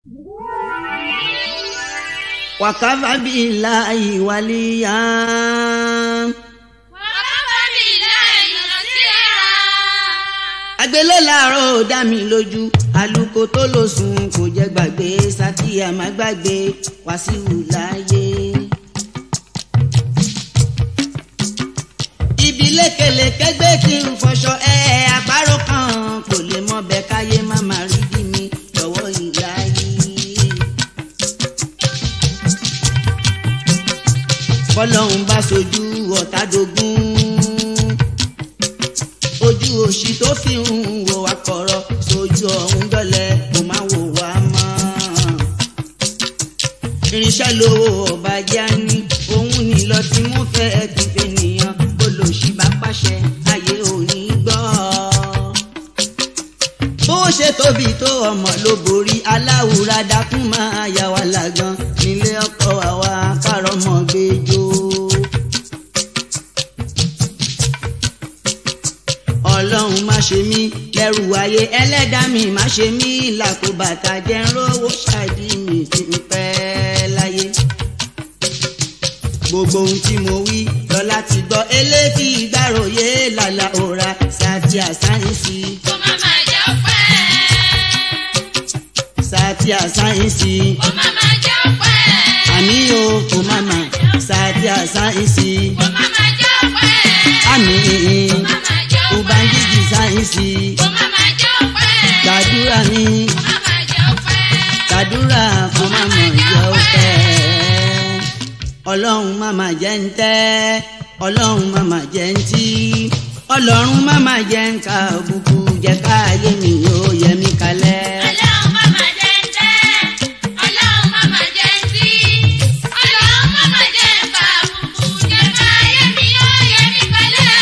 wàkàfà bíi láàyè wàlíyà. wàkàfà bíi láàyè nàṣírà. àgbélé làárọ̀ ò dá mi lójú àlùkò tó lò sùn kò jẹ́ gbàgbé sátìyà má gbàgbé wàsíù láàyè. ibi lékelèké gbé kí n fọṣọ ẹ àpárò kan kò lè mọ bẹ́ẹ̀ káyé má má rí bí mi lọ́wọ́ ìláyé. bọ́lọ́hún bá sojú ọ̀tá dogun ojú òṣì tó fi ń wò wá kọ̀rọ̀ sojú ọ̀hún dọ́lẹ̀ kò má wò wá mọ́. irinṣẹ́ lówó ọba jẹ́ ní òun ní lọ tí mo fẹ́ dìde nìyàn olóṣì bá pàṣẹ ayé òní gbọ́. bó ṣe tóbi tó ọmọ ló borí aláwùrá dákún máa yà wá lágan nílé ọkọ àwa kárọmọ gbẹjọ. ọlọ́run má ṣe mí lẹ́rù ayé ẹlẹ́dàá mi má ṣe mí làkúbàtà jẹ́ ń rówó ṣáàdì mi ti ń pẹ́ láyé. gbogbo ohun tí mo wí lọ́la ti gbọ́ eléyìí ìgbàròyé làlà òra sátì àsáyẹ́nsì. kó má má jẹ́ ọpẹ́. sátì àsáyẹ́nsì. kó má má jẹ́ ọpẹ́. àmì o kò má má sátì àsáyẹ́nsì. kó má má jẹ́ ọpẹ́. àmì kó má má jẹ́ ọpẹ́. ubangiji sáyẹ́nsì. kó má má jẹ́ ọpẹ́. gbàdúrà mi. kó má má jẹ́ ọpẹ́. kàdúrà fún màmá ìyá ọpẹ́ ọlọ́run màmá jẹ́ ń tẹ́ ọlọ́run màmá jẹ́ ń tí ọlọ́run màmá jẹ́ ń ka òkùnkù jẹ́ káyé mi yóò yẹ mí kalẹ̀. ọlọ́run má má jẹ́ ń tẹ́. ọlọ́run má má jẹ́ ń tí. ọlọ́run má má jẹ́ ń ka àbùkù. jẹ́ káyé mi yóò yẹ mí kalẹ̀.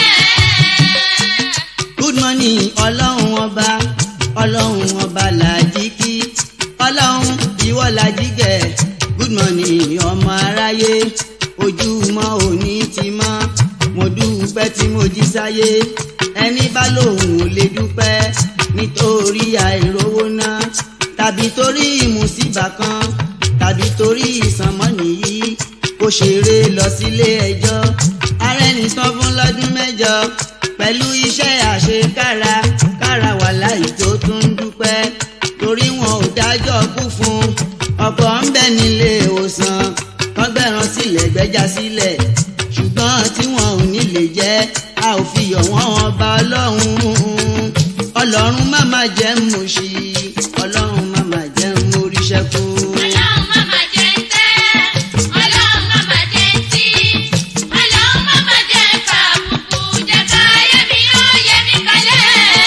good morning ọlọ́run ọba ọlọ́run ọba làjí kí ọlọ́run ìwọ làjí gẹ̀ good morning ọmọ aráyé ojúmọ́ òní ti mọ́ mo dúpẹ́ tí mo jí sáyé ẹni bá lòun ò lè dúpẹ́ nítorí àìrówó náà tàbí torí ìmùsíbà kan tàbí torí ìsànmọ́nì yìí kó ṣeré lọ sílé ẹjọ́ arẹni tán fún lọ́dún mẹ́jọ pẹ̀lú iṣẹ́ àṣekára kára wà láì tó tún ń dúpẹ́ torí wọn ò dájọ́ kú fún ọ̀pọ̀ ń bẹ nílé ìwòsàn wọ́n gbẹ̀rán sílẹ̀ gbẹ́jà sílẹ̀ ṣùgbọ́n tí wọn ò ní lè jẹ́ a ò fi yọ̀ wọ́n ọba ọlọ́run ọlọ́run má má jẹ́ mú sí ọlọ́run má má jẹ́ mú ríṣẹ́ kú. ọlọ́run má má jẹ́ ń tẹ́. ọlọ́run má má jẹ́ ń tí. ọlọ́run má má jẹ́ ń ka àbùkù. jẹ́ káyé mi yóò yẹ mí kalẹ̀.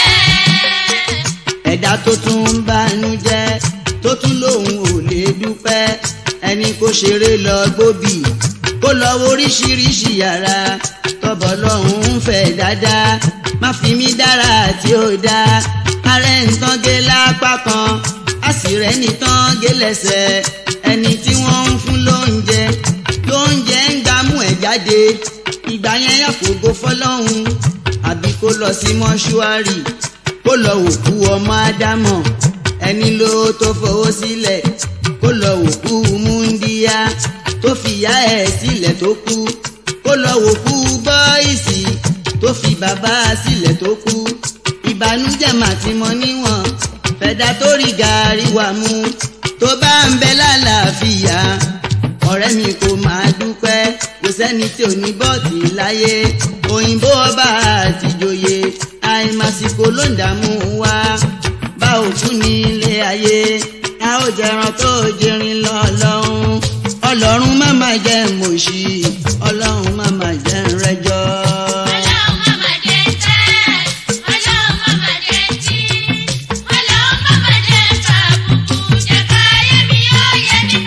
ẹ̀dá tó tún ń bánú jẹ́ tó tún lòun ò lè dúpẹ́ ẹni kó ṣeré lọ gbóbì kó lọ wo oríṣiríṣi yàrá tọ́bọ̀ lọ́hùn ń fẹ́ dáadáa má fi mí dára tí ó dáa ààrẹ nǹkan gé lápá kan a sì rẹ́ nìtàn gé lẹ́sẹ̀ ẹni tí wọ́n ń fún lóúnjẹ lóúnjẹ ń gbámú ẹ̀ jáde ìgbà yẹn yàfògo fọlọ́hún àbí kó lọ sí mọ́ṣúárì kó lọ òkú ọmọ ádámọ̀ ẹni ló tó fowó sílẹ̀ kó lọ òkú múndíá tó fìyà ẹ̀ sílẹ̀ tó kú kó lọ òkú bọ́ìsì tó fi bàbá sílẹ̀ tó kú ìbànújẹ́ màtí mọ níwọ̀n fẹ̀dá tó rí gàárì wà mú tó bá ń bẹ lálàáfíà ọ̀rẹ́ mi kò máa dúpẹ́ kò sẹ́ni tí ò ní bọ́ọ̀tì láyé òyìnbó ọba àtijọ́yè àìmásìkò ló ń dààmú wa bá òkú ní ilé ayé a ó jẹran tó jẹrin lọ́lọ́run ọlọ́run má má jẹ́ mòṣì ọlọ́run má má jẹ́ rẹjọ́. ọlọ́run má má jẹ́ ń tẹ́. ọlọ́run má má jẹ́ ń tí. ọlọ́run má má jẹ́ ń ka àbùkù. jẹ́ káyé mi yóò yẹ mí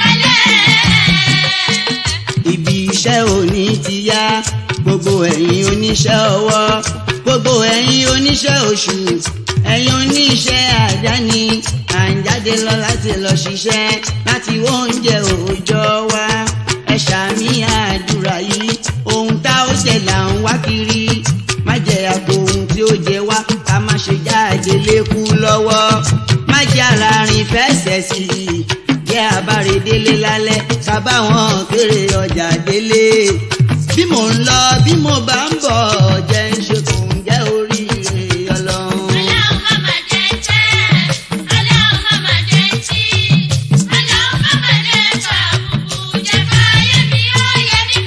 kalẹ̀. ibi iṣẹ́ òní ti yá gbogbo ẹ̀yin oníṣẹ́ ọwọ́ gbogbo ẹ̀yin oníṣẹ́ oṣù ẹ̀yin oníṣẹ́ àdáni à ń jáde lọ láti lọ ṣiṣẹ́ láti wọ oúnjẹ òòjọ́ wa ẹ ṣàmì àdúrà yìí ohun tá ó jẹ là ń wá kiri má jẹ àpò ohun tí ó jẹ wá ká má ṣe jáde lékú lọ́wọ́ má jẹ́ ara rìn fẹsẹ̀ sí i dalẹ̀ àbáre délé lálẹ́ sábàwọn kéré ọjà délé bí mò ń lọ bí mo bá ń bọ̀ jẹ́ ń ṣe kò ń jẹ́ oríire ọlọ́run. Ọlọ́run má mà jẹ́ tẹ́, Ọlọ́run má mà jẹ́ tí, Ọlọ́run má mà jẹ́ ká àbùkù, jẹ́ káyé mi ó yẹ mí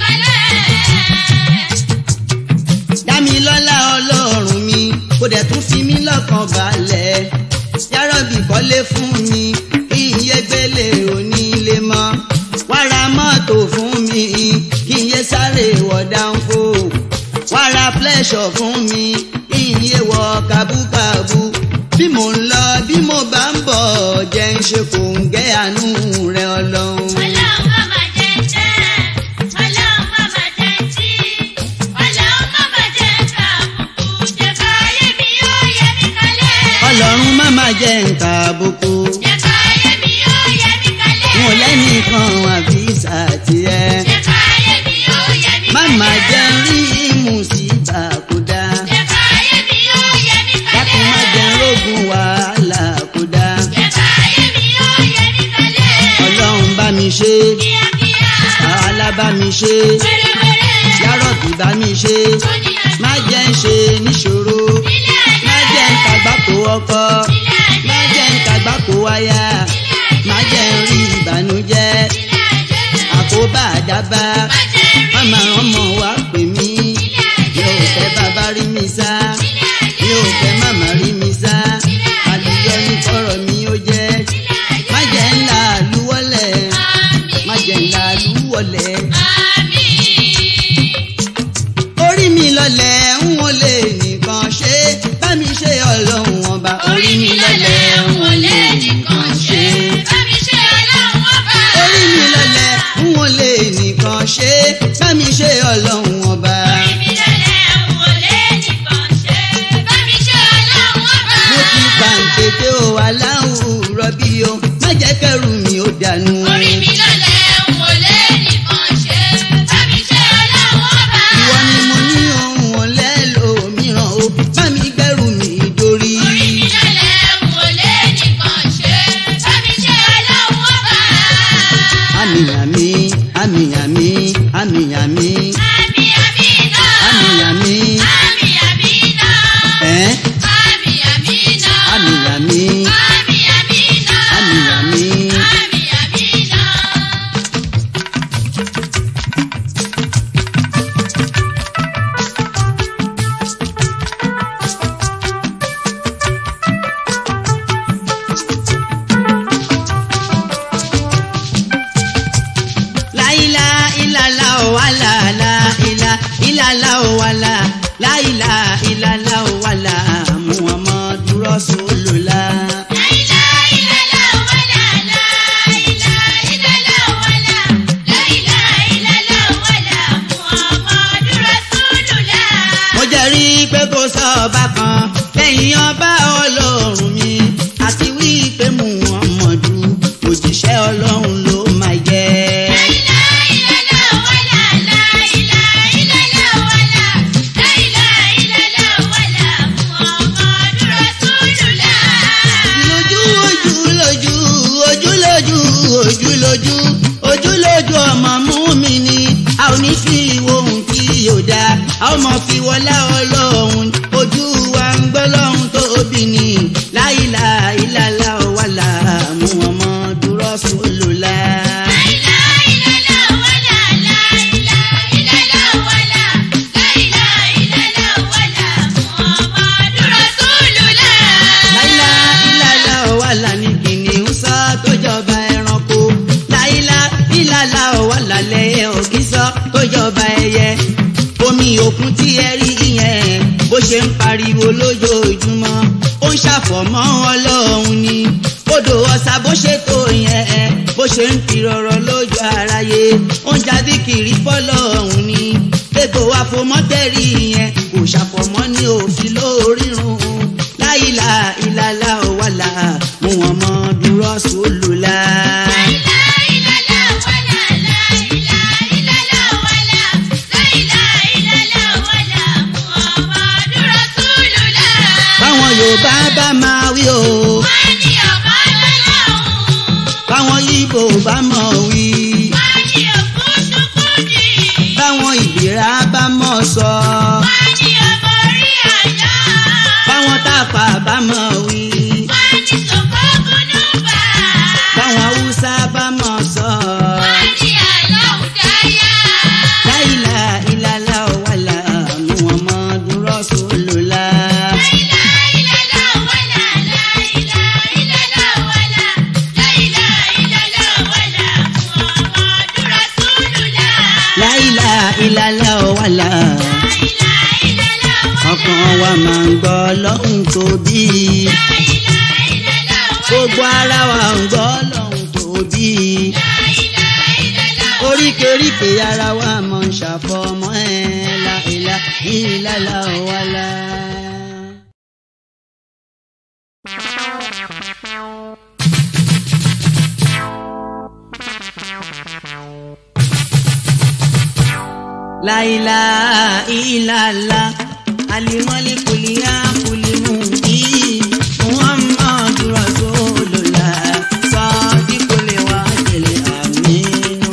kalẹ̀. dámi lọ́lá ọlọ́run mi kò dẹ̀ tún fi mí lọ́kàn balẹ̀ yárọ̀bì kọ́lé fún mi kí n yé gbélé onílé mọ́ wàrà mọ́tò fún mi kí n yé sáré wọ̀ dáńfó wàrà flẹ́ṣọ̀ fún mi kí n yé wọ kábúkábú bí mò ń lọ bí mo bá ń bọ̀ jẹ́ ń ṣe kò ń gẹ́ àánú rẹ ọlọ́run. Ọlọ́run má mà jẹ́ tẹ́, Ọlọ́run má mà jẹ́ tí, Ọlọ́run má mà jẹ́ ká àbùkù, jẹ́ káyé mi ó yẹ mí kalẹ̀. ọlọ́run má má jẹ́ nǹkan àbùkù. Jẹ́ káyé mi ó yẹ mí kalẹ̀. wọn lẹ́nìkan àbí sàtìẹ́. Jẹ́ káyé mi ó yẹ mí kalẹ̀. Máma jẹ́ rí mùsíbà kódà. Jẹ́ káyé mi ó yẹ mí kalẹ̀. Dákun má jẹ́ rógun wàhálà kódà. Jẹ́ káyé mi ó yẹ mí kalẹ̀. Ọlọ́run bá mi ṣe, Kíákíá, àhálà bá mi ṣe, wẹ́rẹ́wẹ́rẹ́, yárọ̀bì bá mi ṣe. ó ní àṣà. Má jẹ́ ń ṣe níṣòro, Ilé má jẹ́ ń tàgbákò ọkọ, Ilé ayé, má jẹ́ ń tàgbákò wáyà, má jẹ́ ń rí ìbànújẹ́, ilé ayé, àkóbá àdábá. má jẹ́ rí. Màmá ọmọ wa pè mí, Ilé ayé, yóò fẹ́ bàbá rí mi sá. ilé ayé, mi ò fẹ́ màmá rí mi sá àlùyọ ní kọ́rọ̀ mi ó jẹ́ ilé ayé. má jẹ́ ńlá àlúwọ́lẹ̀ Àmín, má jẹ́ ńlá àlúwọ́lẹ̀ àmín. orí mi lọlẹ̀ ń wọ́n lè nìkan ṣe bá mi ṣe ọlọ́run ọba Orí mi lọlẹ̀ ń wọlé nìkan ṣe. Bá mi ṣe ọlọ́run ọba. orí mi lọlẹ̀ ń wọ́n lè nìkan ṣe bá mi ṣe ọlọ́run ọba Orí mi lọlẹ̀ ń wọlé nìkan ṣe. Bá mi ṣe ọlọ́run ọba. mo ti pàǹtẹ̀tẹ̀ o aláwùrọ̀ bí o má jẹ́ kẹ́rù mi ó dànù. Orí mi lọlẹ̀ ń wọlé nìkan ṣe. Bá mi ṣe ọlọ́run ọba. ìwọ ni mo ní ohun ọ̀lẹ́ lòmíràn o bá mi gbẹ́rù mi dórí. Orí mi lọlẹ̀ ń wọlé nìkan ṣe. Bá mi ṣe ọlọ́run ọba. àmì àmì àmì àmì àmì àmì Àmì àmì náà. àmì àmì Àmì àmì náà. ẹ́ Àmì àmì náà. àmì àmì Àmì àmì náà. àmì àmì. Àmì àmì náà. láìlá ìlàlá ò wà láàlá ìlà ìlàlá ò wà là láìlá ìlàlá ò wà là Muhammadu Rasulullah. mo jẹ́rìí pé kò sọ ọba kan lẹ́yìn ọba ọlọ́run mi àti wípé Muhammadu òjíṣẹ́ ọlọ́run ló máa jẹ́. lójú ojú lójú ojú lójú ojú lójú ojú lójú ọmọ mú mi ni a ò ní fi ohun tí yóò dá a ó mọ fi wọlá ọlọ́run ojú wa ń gbọ́ lọ́hún tóbi ni láìlà ìlàlá ọ̀wàlà Muhammadu Rasulullah. láìlá ìlàlá ọ̀wàlà ní kìnìún sọ tó jọba ẹranko láìlá ìlàlá ọ̀wàlà lẹ́yẹ òkísọ́ tó jọba ẹyẹ omi òkun tí ẹ rí yẹn bó ṣe ń pariwo lójoojúmọ́ ó ń ṣàfọ̀mọ́ ọlọ́run ni odò ọ̀sà bó ṣe tó yẹn bó ṣe ń fi rọrọ lójú aráyé ó ń jáde kiri fọlọ́run ni gbogbo àfọmọ́tẹ́rì yẹn kò ṣàfọ̀mọ́ ní òfin lórírun láìlà ìlàlà ọ̀wàlà Muhammadu Rasulullah. báwọn Yorùbá bá máa wí o báwọn kò bá mọ̀ wí. wọ́n ní òkútukúdì. báwọn ìgbéra bá mọ̀ sọ. wọ́n ní ọmọ orí àná. báwọn tápà bá mọ̀ wí. wọ́n ní sòkòkúnúbà. báwọn haúsá bá mọ̀ sọ. wọ́n ní àlọ́hùn dáyà. láìla ìlàlá wàlà muhammadu rasulullah. láìla ìlàlá wàlà ọkàn wa máa ń gbọ́ lọ́hùn tóbi. gbogbo ara wa ń gbọ́ lọ́hùn tóbi. oríkèéríkè ara wa máa ń ṣàfọmọ́ ẹ̀ láìla ìlàlá wàlà. láìla ìlàlá alimọ́lé kùlíyà kùlímù yìí muhammadu rasulullah sọ́ọ́dí kò lè wá tẹ̀lé àmínú.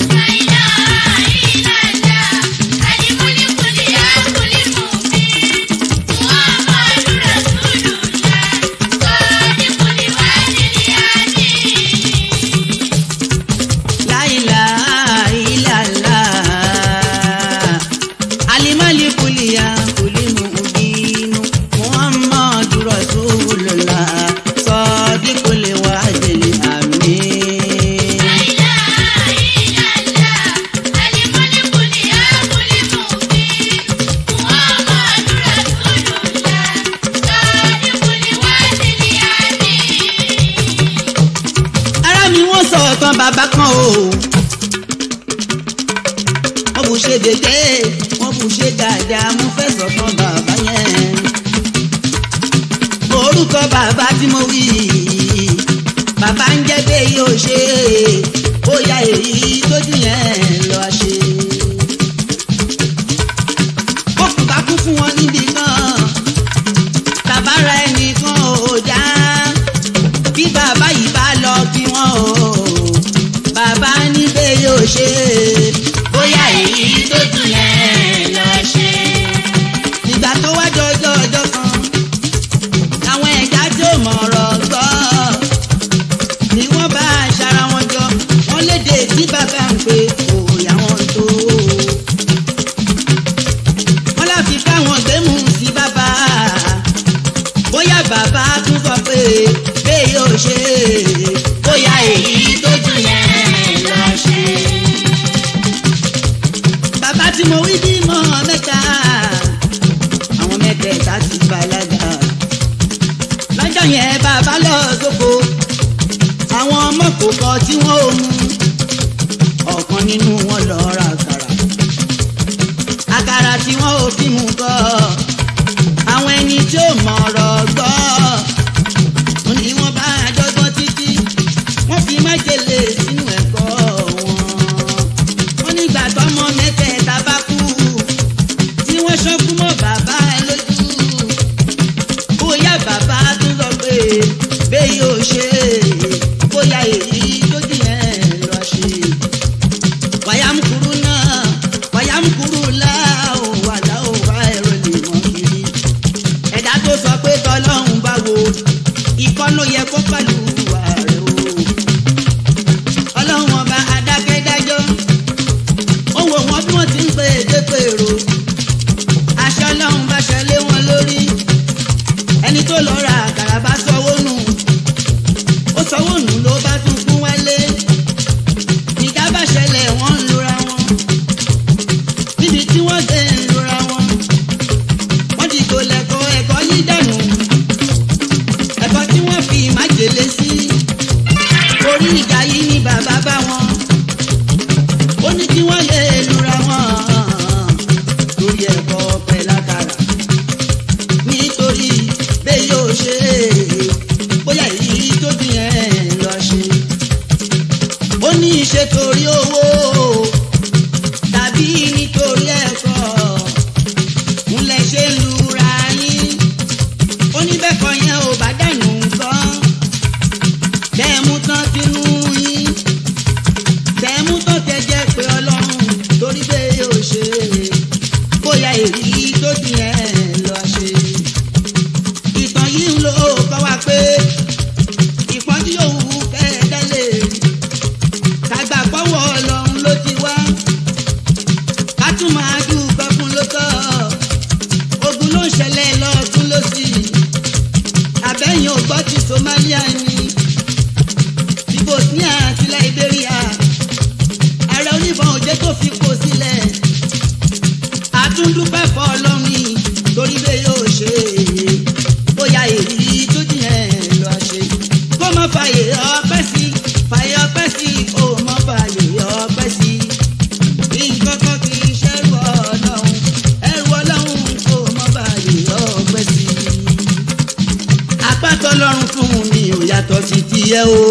láìla ìlàlá alimọ́lé kùlíyà kùlímù yìí muhammadu rasulullah sọ́ọ́dí kò lè wá tẹ̀lé àmínú. ara mi wọ́n sọ ọ̀tàn bàbá kan o. wọ́n bù ṣe dédé wọ́n bù ṣe dáadáa mo fẹ́ sọ̀tàn bàbá yẹn. orúkọ bàbá tí mo wí bàbá ń jẹ́ pé yóò ṣe ó ya èyí tójú yẹn lọ ṣe. ó kù bá kú fún wọn níbi kan tàbára ẹnìkan ò já bí bàbá yìí bá lọ kí wọ́n o bàbá níbẹ̀ yóò ṣe bóyá èyí tó dùn yẹn lọ ṣe. nígbà tó wá jọjọ ọjọ́ kan àwọn ẹ̀dá tó mọ̀rọ̀ gbọ́ ni wọ́n bá aṣara wọn jọ wọ́n léde tí bàbá ń pè òòyà wọn tó. wọ́n láfi káwọn gbẹ́mú sí bàbá bóyá bàbá tún sọ pé bẹ́ẹ̀ yóò ṣe bóyá èyí tó jù yẹn lọ ṣe. bàbá tí mo wí bímọ mẹ́ta àwọn mẹ́tẹ̀ẹ̀ta ti bàlágà lọ́jọ́ yẹn bàbá lọ sóko àwọn ọmọ kò kọ tí wọ́n ò mú ọ̀kan nínú wọn lọ ra àkàrà àkàrà tí wọ́n ò fi mú kọ́ àwọn ẹni tí ó mọ̀ ọ̀rọ̀ gbọ́ wọn ni wọ́n bá àjọgbọ́n títí wọ́n fi májèlé sínú ẹ̀kọ́ wọn. wọ́n nígbà tọ́mọ mẹ́tẹ̀ẹ̀ta bá kú tí wọ́n ṣọ́kú mọ́ bàbá ẹ lójú. bóyá bàbá tún sọ pé bẹ́ẹ̀ yóò ṣe bóyá èyí lójú yẹn lọ ṣe. wàyámukuru náà wàyámukuru láò wà láò wá ẹ̀rọ lè mọ́ kiri ẹ̀dá tó sọ pé tọ́lọ́hún bá wo ikọ́ ló yẹ kó pẹ̀lú ààrẹ o. ọlọ́run ọba adákẹ́dájọ́ ó wò wọ́n bí wọ́n ti ń pè é dépèrò aṣọ ọlọ́run bá ṣẹlẹ̀ wọn lórí ẹni tó lọ ra àkàrà bá sọwọ́ nù ó sọwọ́ nù ló bá tún kún wálé ìjà bá ṣẹlẹ̀ wọ́n ń lura wọn níbi tí wọ́n gbé ń lura wọn wọ́n ti kò lẹ́kọ̀ọ́ ẹ̀kọ́ yìí dànù ẹ̀kọ́ tí wọ́n fi májèlé sí orí ìjà yìí ni bàbá bá wọn ó ní kí wọ́n lè lura wọn lórí ẹ̀kọ́ pẹ̀lákàrà nítorí bẹ́ẹ̀ yóò ṣe bóyá èyí tó dín ẹ̀ lọ ṣe ó ní í ṣe torí owó tàbí nítorí ẹ̀kọ́ ńlẹ̀ ṣe lura yín oníbẹ̀kọ̀ yẹn ò bá dànù nǹkan bẹ́ẹ̀ mú tán sínú yín tiẹ̀ o.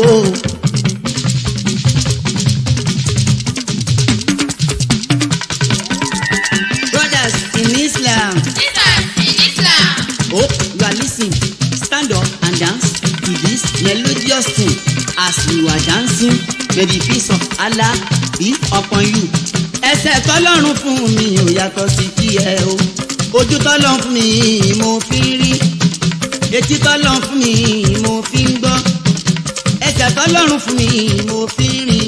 brothers in islam Jesus in Islam. oh you are lis ten stand up and dance to this melodious tune as you are dancing may the peace of allah be upon you. ẹsẹ̀ tọ́lọ́run fún mi ò yàtọ̀ sí kí ẹ o ojú tọ́lọ́run fún mi mo fi ń rí etí tọ́lọ́run fún mi mo fi ń gbọ́ ẹsẹ̀ tọ́lọ́run fún mi mo fi ń rìn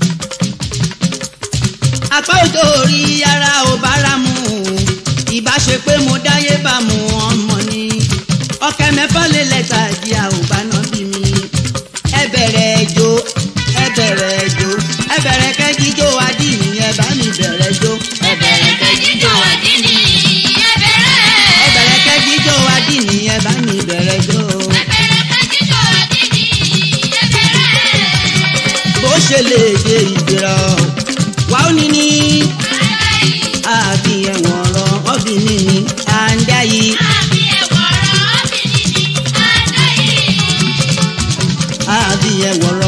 apá òjò orí ara ò bára mu ìbá ṣe pé mo dáyé bá mu ọmọ ni ọkẹ mẹ́fà lé lẹ́tà ìdí àwòbá náà bí mi ẹ bẹ̀rẹ̀ ẹjọ́ ẹ bẹ̀rẹ̀ ẹjọ́ ẹ bẹ̀rẹ̀ kẹ́jíjó adìyí ẹ bá mi bẹ̀rẹ̀ jó Ẹ bẹ̀rẹ̀ kẹ́jíjó àdínì. Ẹ bẹ̀rẹ̀. ẹ bẹ̀rẹ̀ kẹ́jíjó adìyí ẹ bá mi bẹ̀rẹ̀ jó Ẹ bẹ̀rẹ̀ kẹ́jíjó àdínì. Ẹ bẹ̀rẹ̀. bó ṣe lè dé ìgbéra wà ó ní ní àbí ẹ̀wọ̀n ọ̀rọ̀ ọ̀bìnrin ni à ń dá yìí. Àbí ẹ̀wọ̀rọ̀ obìnrin ni àdá yìí. àbí ẹ̀wọ̀n